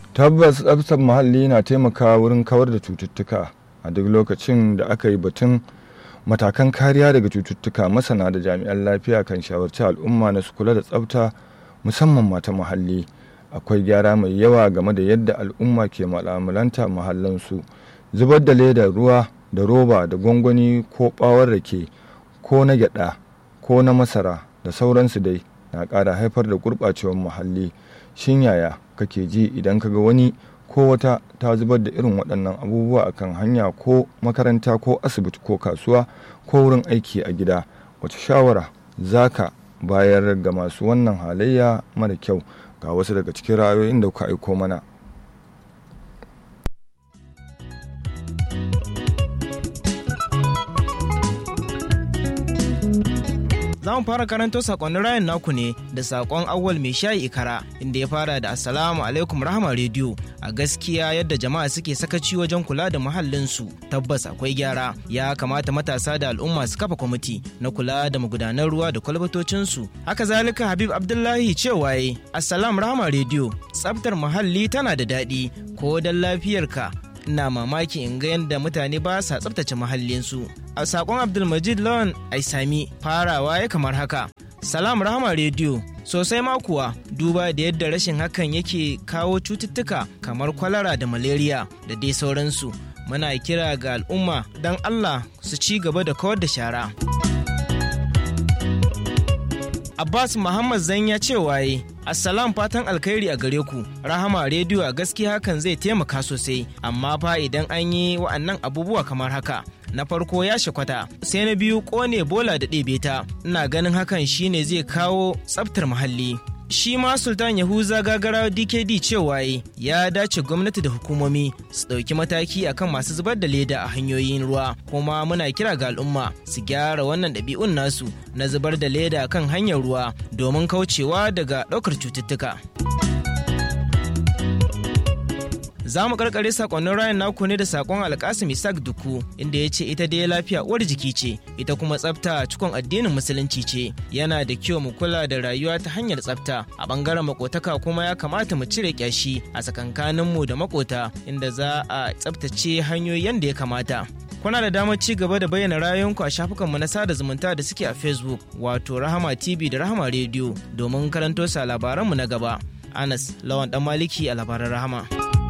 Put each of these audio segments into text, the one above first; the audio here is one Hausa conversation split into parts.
tabbas tsaftar muhalli na taimakawa wurin kawar da cututtuka a duk lokacin da aka yi batun matakan kariya daga cututtuka masana da jami'an lafiya kan shawarci al'umma na su kula da tsafta musamman mata muhalli akwai gyara mai yawa game da yadda al'umma ke mu'amalanta muhallansu zubar da ledar ruwa da roba da gwangwani ko bawar rake ko na gyada ko na masara da sauransu dai na ƙara haifar da gurɓacewar muhalli shin yaya kake ji idan kaga wani ko wata ta zubar da irin waɗannan abubuwa a kan hanya ko makaranta ko asibiti ko kasuwa ko wurin aiki a gida wace shawara za ka bayar ga masu wannan halayya mara kyau ga wasu daga cikin ra'ayoyin da kuka aiko mana za mu fara karanto sakonnin rayan naku ne da sakon awwal mai shayi ikara inda ya fara da assalamu alaikum rahama rediyo a gaskiya yadda jama'a suke sakaci wajen kula da muhallinsu tabbas akwai gyara ya kamata matasa da al'umma su kafa kwamiti na kula da magudanan ruwa da kwalbatocinsu haka zalika habib abdullahi cewa yi assalam rahama rediyo tsaftar muhalli tana da daɗi ko don lafiyarka ina mamaki in ga yadda mutane ba sa tsabtace mahallinsu a sakon abdulmajid lawan aisami farawa ya kamar haka salam rahama rediyo sosai ma kuwa duba da yadda rashin hakan yake kawo cututtuka kamar kwalara da malaria da dai sauransu muna kira ga al'umma don allah su ci gaba da kawar da shara Abbas Muhammad Zan ya ce waye Assalam fatan alkhairi a gare ku Rahama rediyo a gaskiya hakan zai taimaka sosai amma fa idan an yi wa'annan abubuwa kamar haka na farko ya shakwata sai na biyu kone bola da ɗebe ta ina ganin hakan shine zai kawo tsaftar muhalli shi ma sultan yahuza gagara dkd cewa ya dace gwamnati da hukumomi su ɗauki mataki akan masu zubar da leda a hanyoyin ruwa kuma muna kira ga al'umma su gyara wannan ɗabi'un nasu na zubar da leda kan hanyar ruwa domin kaucewa daga ɗaukar cututtuka za mu karkare sakonnin rayan naku ne da sakon alkasim isaac duku inda ya ce ita dai lafiya uwar jiki ce ita kuma tsafta cikon addinin musulunci ce yana da kyau mu kula da rayuwa ta hanyar tsafta a bangaren makotaka kuma ya kamata mu cire kyashi a tsakankaninmu da makota inda za a tsaftace hanyoyi yadda ya kamata kuna da damar ci gaba da bayyana ra'ayoyinku a shafukanmu na sada zumunta da suke a facebook wato rahama tv da rahama radio domin karanto sa labaranmu na gaba anas lawan dan maliki a labaran rahama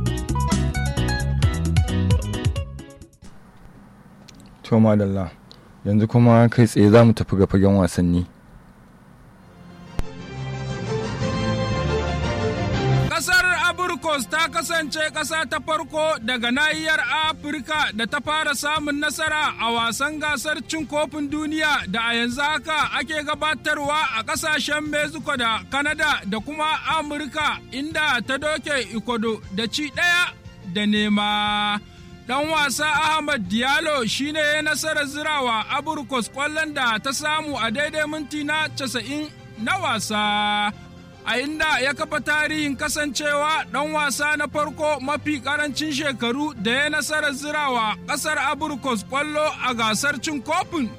to madalla yanzu kuma kai tsaye za mu tafi ga fagen wasanni Ƙasar Aburkos ta kasance ƙasa ta farko daga nahiyar Afirka da ta fara samun nasara a wasan gasar cin kofin duniya da a yanzu haka ake gabatarwa a ƙasashen Mexico da Canada da kuma Amurka inda ta doke Ikodo da ci ɗaya da nema. dan wasa Ahmad Diallo shine ya nasarar zirawa Aburkos kwallon da ta samu a daidai minti na casa'in na wasa. A inda ya kafa tarihin kasancewa ɗan wasa na farko mafi ƙarancin shekaru da ya nasarar zirawa ƙasar Aburkos kwallo a gasar cin kofin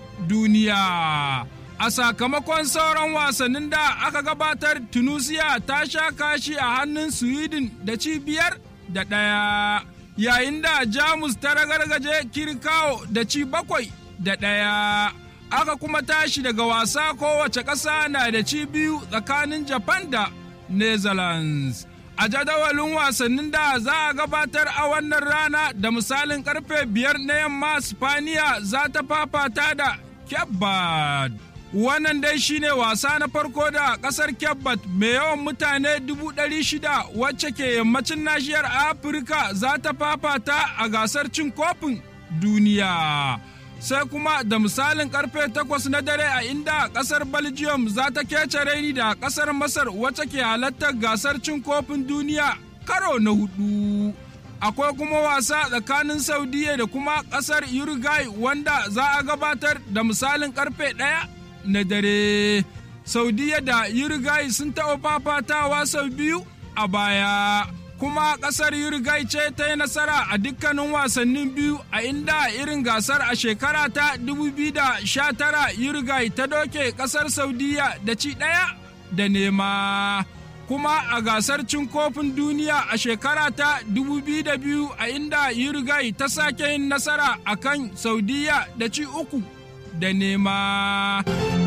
duniya. A sakamakon sauran wasannin da aka gabatar Tunusiya ta sha kashi a hannun Sweden da cibiyar da ɗaya. yayin da jamus ta ragargaje kirkawo da ci bakwai da ɗaya aka kuma tashi daga wasa kowace ƙasa na da ci biyu tsakanin japan da netherlands a jadawalin wasannin da za a gabatar a wannan rana da misalin karfe biyar na yamma spaniya za ta fafata da kebbad wannan dai shine wasa na farko da kasar Kebbat mai yawan mutane dubu ɗari shida wacce ke yammacin nashiyar Afirka za ta fafata a gasar cin kofin duniya. Sai kuma da misalin karfe takwas na dare a inda kasar Belgium za ta kece raini da kasar Masar wacce ke halartar gasar cin kofin duniya karo na hudu. akwai kuma wasa tsakanin saudiya da kuma kasar uruguay wanda za a gabatar da misalin karfe ɗaya na dare. Saudiya da Uruguay sun taɓa fafatawa sau biyu a baya. Kuma ƙasar Uruguay ce ta yi nasara a dukkanin wasannin biyu a inda irin gasar a shekara ta 2019 Uruguay ta doke ƙasar Saudiya da ci ɗaya da nema. kuma a gasar cin kofin duniya a shekara ta 2002 a inda Uruguay ta sake yin nasara a kan Saudiya da ci uku da nema.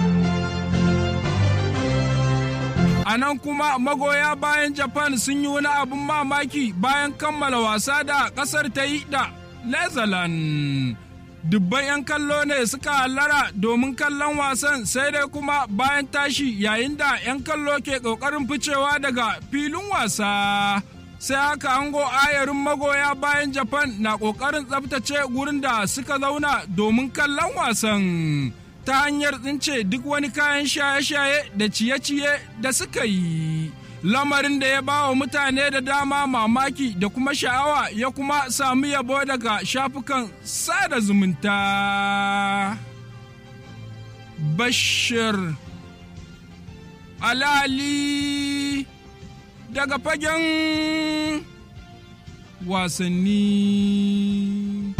A nan kuma magoya bayan Japan sun yi wani abin mamaki bayan kammala wasa da ƙasar ta yi da Netherlands. dubban 'yan kallo ne suka hallara domin kallon wasan sai dai kuma bayan tashi yayin da 'yan kallo ke ƙoƙarin ficewa daga filin wasa sai haka ango ayarin magoya bayan japan na ƙoƙarin tsabtace gurin da suka zauna domin kallon wasan ta hanyar tsince duk wani kayan shaye-shaye da ciye-ciye da suka yi lamarin da ya ba wa mutane da dama mamaki da kuma sha'awa ya kuma sami yabo daga shafukan sada zumunta. Bashir Alali daga fagen wasanni.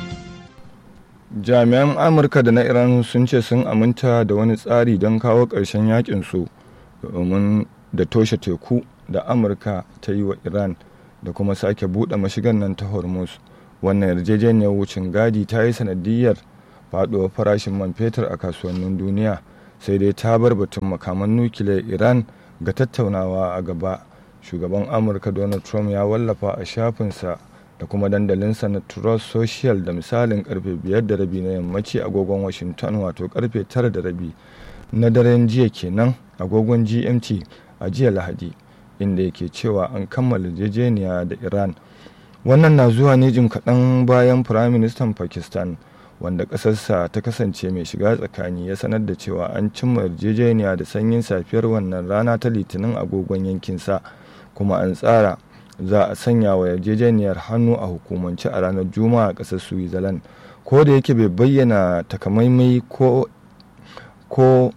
jami'an amurka da na iran sun ce sun aminta da wani tsari don kawo ƙarshen yakin su domin da toshe teku da amurka ta yi wa iran da kuma sake buɗe mashigan nan ta hormuz wannan yarjejeniyar wucin gadi ta yi sanadiyar faɗuwar farashin man fetur a kasuwannin duniya sai dai ta bar batun makaman nukiliyar iran ga tattaunawa a gaba shugaban amurka donald trump ya wallafa a shafinsa da kuma dandalinsa na trust social da misalin karfe biyar da rabi na yammaci agogon washington wato karfe tara da rabi na daren jiya kenan agogon gmt a jiya lahadi inda yake cewa an kammala yarjejeniya da iran wannan na zuwa ne jim kaɗan bayan firaministan pakistan wanda ƙasarsa ta kasance mai shiga tsakani ya sanar da cewa an cimma yarjejeniya da sanyin safiyar wannan rana ta litinin agogon yankinsa kuma an tsara za a sanya wa yarjejeniyar hannu a hukumance a ranar juma'a a ƙasar switzerland ko da yake bai bayyana takamaimai ko ko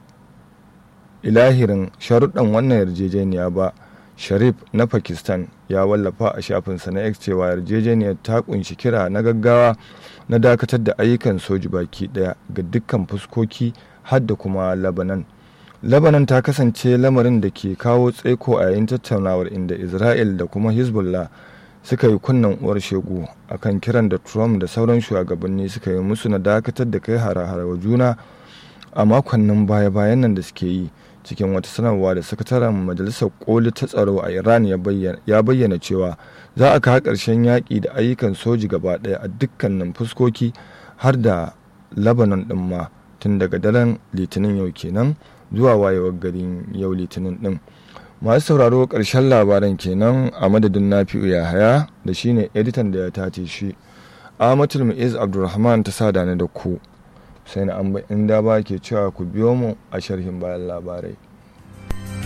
ilahirin sharuɗan wannan yarjejeniya ba sharif na pakistan ya wallafa a shafinsa na x cewa yarjejeniyar ta kunshi kira na gaggawa na dakatar da ayyukan soji baki daya ga dukkan fuskoki har da kuma labanan labanan ta kasance lamarin da ke kawo tsaiko a yayin tattaunawar inda isra'il da kuma hezbollah suka yi kunnan uwar shegu akan kiran da trump da sauran shugabanni suka yi musu na dakatar da kai hare-hare wa juna a makonnin baya-bayan nan da suke yi cikin wata sanarwa da sakataren majalisar koli ta tsaro a iran ya bayyana cewa za a kawo ƙarshen yaƙi da ayyukan soji gaba ɗaya a dukkanin fuskoki har da lebanon ɗin ma tun daga daren litinin yau kenan zuwa wayewar garin yau litinin ɗin masu sauraro ƙarshen labaran kenan a madadin nafi'u yahaya da shine editan da ya tace shi ahmadul mu'iz abdulrahman ta sada ni da ku sai na an inda ba ke cewa ku biyo mu a sharhin bayan labarai